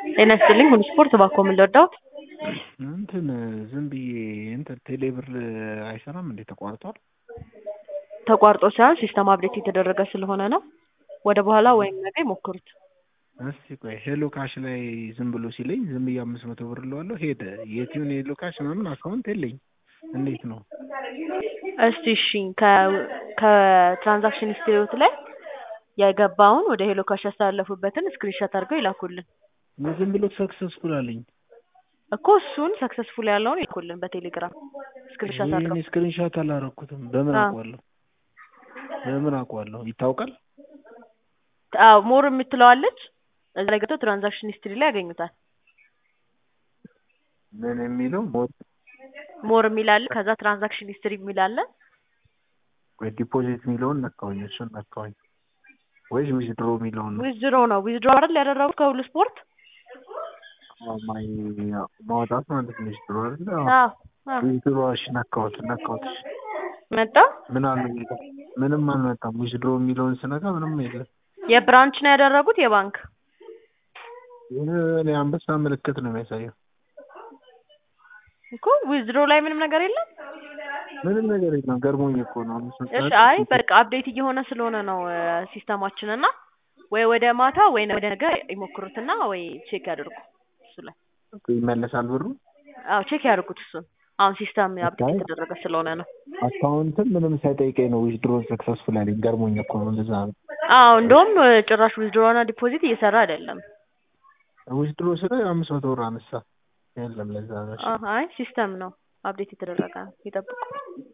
ጤና ይስጥልኝ ሁሉ ስፖርት እባክዎ ምን ልርዳዎት? እንትን ዝም ብዬ እንትን ቴሌብር አይሰራም እንዴ ተቋርጧል? ተቋርጦ ሳይሆን ሲስተም አፕዴት የተደረገ ስለሆነ ነው። ወደ በኋላ ወይም ነገ ይሞክሩት። እስቲ ቆይ ሄሎ ካሽ ላይ ዝም ብሎ ሲለኝ ዝም ብዬ አምስት መቶ ብር እለዋለሁ ሄደ። የት ይሁን ሄሎ ካሽ ምናምን አካውንት የለኝ። እንዴት ነው? እስቲ እሺ ከ- ከትራንዛክሽን ሂስትሪዎት ላይ የገባውን ወደ ሄሎ ካሽ ያስተላለፉበትን ስክሪንሾት አድርገው ይላኩልን ዝም ብሎ ሰክሰስፉል አለኝ። እኮ እሱን ሰክሰስፉል ያለውን ይልኩልን በቴሌግራም ስክሪንሾት አድርገው። ይህን ስክሪንሾት አላረኩትም። በምን አዎ። አውቀዋለሁ? በምን አውቀዋለሁ? ይታወቃል? አዎ ሞር የምትለዋለች እዛ ላይ ገብተው ትራንዛክሽን ሂስትሪ ላይ ያገኙታል። ምን የሚለው ሞት ሞር የሚል አለ፣ ከዛ ትራንዛክሽን ሂስትሪ የሚል አለ። ወይ ዲፖዚት የሚለውን ነካውኝ፣ እሱን ነካውኝ ወይስ ዊዝድሮ የሚለውን ነው? ዊዝድሮ ነው ዊዝድሮ አይደል ያደረጉት ከሁሉ ስፖርት? አዎ፣ ማይ ማውጣት ማለት ነው ዊዝድሮ አይደል? አዎ። አዎ አዎ። ዊዝድሮ እሺ፣ ነካሁት ነካሁት። እሺ መጣ ምን አለ የሚለው? ምንም አልመጣም። ዊዝድሮ የሚለውን ስነካ ምንም የለም። የብራንች ነው ያደረጉት የባንክ እኔ አንበሳ ምልክት ነው የሚያሳየው። እኮ ዊዝድሮ ላይ ምንም ነገር የለም። ምንም ነገር የለም። ገርሞኝ እኮ ነው። አምስት መቶ እሺ አይ በቃ አፕዴት እየሆነ ስለሆነ ነው ሲስተማችን እና ወይ ወደ ማታ ወይ ወደ ነገ ይሞክሩትና ወይ ቼክ ያድርጉ እሱ ላይ ይመለሳል ብሩ። አዎ ቼክ ያድርጉት እሱን አሁን ሲስተም አፕዴት አይ። የተደረገ ስለሆነ ነው አካውንትም ምንም ሳይጠይቀኝ ነው ዊዝድሮን ሰክሰስፉል አለኝ። ገርሞኝ እኮ ነው እንደዛ ነው። አዎ እንደውም ጭራሽ ዊዝድሮ እና ዲፖዚት እየሰራ አይደለም ዊዝድሮ ስለ አምስት መቶ ብር አነሳ የለም። ለዛ ነው። እሺ። አይ ሲስተም ነው አፕዴት የተደረገ ነው ይጠብቁ